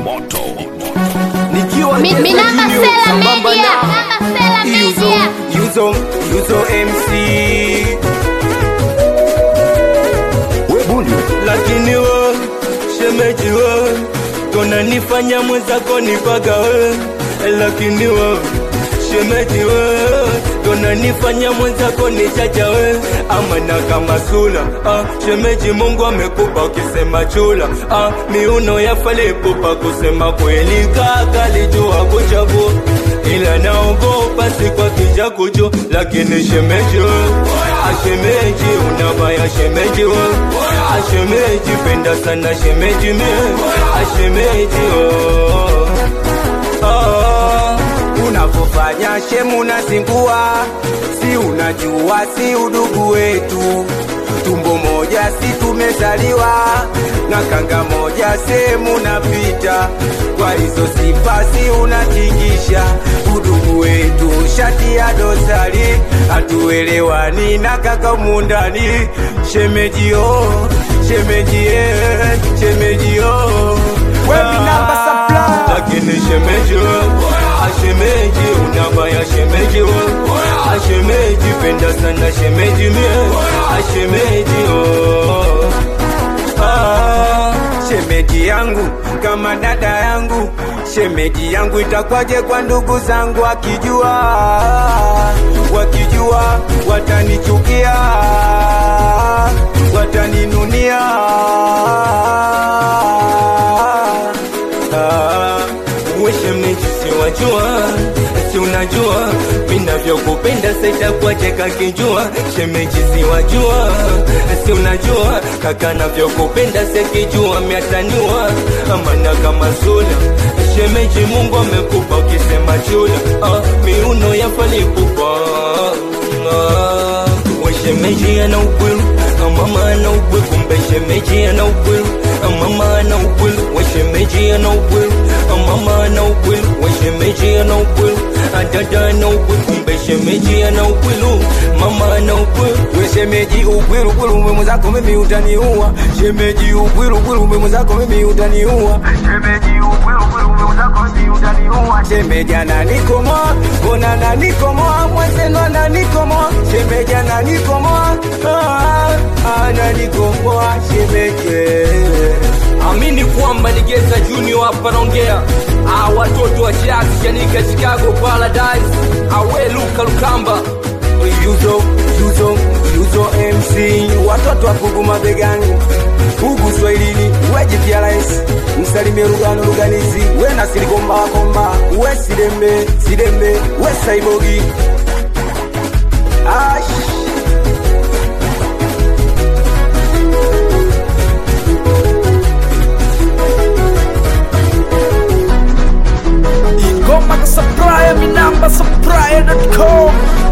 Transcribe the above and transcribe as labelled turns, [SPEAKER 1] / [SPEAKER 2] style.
[SPEAKER 1] moto
[SPEAKER 2] nikiwa
[SPEAKER 3] Mi-
[SPEAKER 2] Jeza
[SPEAKER 3] Minamba
[SPEAKER 2] Junior,
[SPEAKER 3] Sela
[SPEAKER 2] sambamba
[SPEAKER 3] Media,
[SPEAKER 2] na
[SPEAKER 3] Minamba Sela
[SPEAKER 2] Yuzo,
[SPEAKER 3] Media.
[SPEAKER 2] Yuzo, Yuzo MC lakini we shemeji we kona nifanya mwenzako nipaga we lakini we shemeji we kona nifanya mwenzako nichacha we amana kama sula ah, shemeji mungu amekupa ukisema chula ah, miuno ya falipupa kusema kweli kaka lijua kuchagua ila naogopa si kwa kija kucho lakini shemeji we ashemeji unabaya shemeji we ashemeji penda sana shemeji me ashemeji oh. oh.
[SPEAKER 4] unavyofanya shemu unazingua, si unajua, si udugu wetu, tumbo moja si tumezaliwa na kanga moja sehemu napita, kwa hizo sifa si unatingisha udugu wetu, shati ya dosari, hatuelewani na kaka mundani, shemejio shemejie shemejio wewe namba supply
[SPEAKER 2] lakini shemeji we ashemeji unabaya shemeji we ashemeji penda sana shemeji me ashemeji oh. ah.
[SPEAKER 4] shemeji yangu kama dada yangu shemeji yangu itakwaje kwa ndugu zangu wakijua wakijua watanichukia wataninunia
[SPEAKER 2] Ah, we shemeji siwajua si unajua vinavyokupenda sitakuache kakijua shemeji siwajua si unajua kaka navyokupenda sekijua miataniwa amana kama sula shemeji mungu amekupa ukisema chula ah, miuno yafalikupa ah, we shemeji ana ukwilu mama ana ukwilu kumbe shemeji ana ukwilu mama ana ukwilu we shemeji ana ukwilu mama ana ukwilu we shemeji ana ukwilu dada ana ukwilu kumbe shemeji ana ukwilu mama ana ukwilu
[SPEAKER 4] we shemeji ukwilu kwilu umwe zako mimi utaniua shemeji ukwilu kwilu umwe zako mimi utaniua shemeji ukwilu kwilu umwe zako mimi utaniua shemeji ananikomoa mbona ananikomoa mwenzenu ananikomoa shemeji ananikomoa ah, ananikomoa shemeji
[SPEAKER 5] amini kwamba ni Geza Junior hapa naongea. Ah, watoto wa Jazz Chanika Chicago Paradise, awe Luka Lukamba
[SPEAKER 4] yuzo yuzo yuzo mc watoto wa pugu mabegani pugu swahilini wejipiarais msalimie rugano ruganizi we na silikombakomba we sidembe sidembe we saibogi Ash.
[SPEAKER 6] Ingoma ka supplier, mi namba supplier.com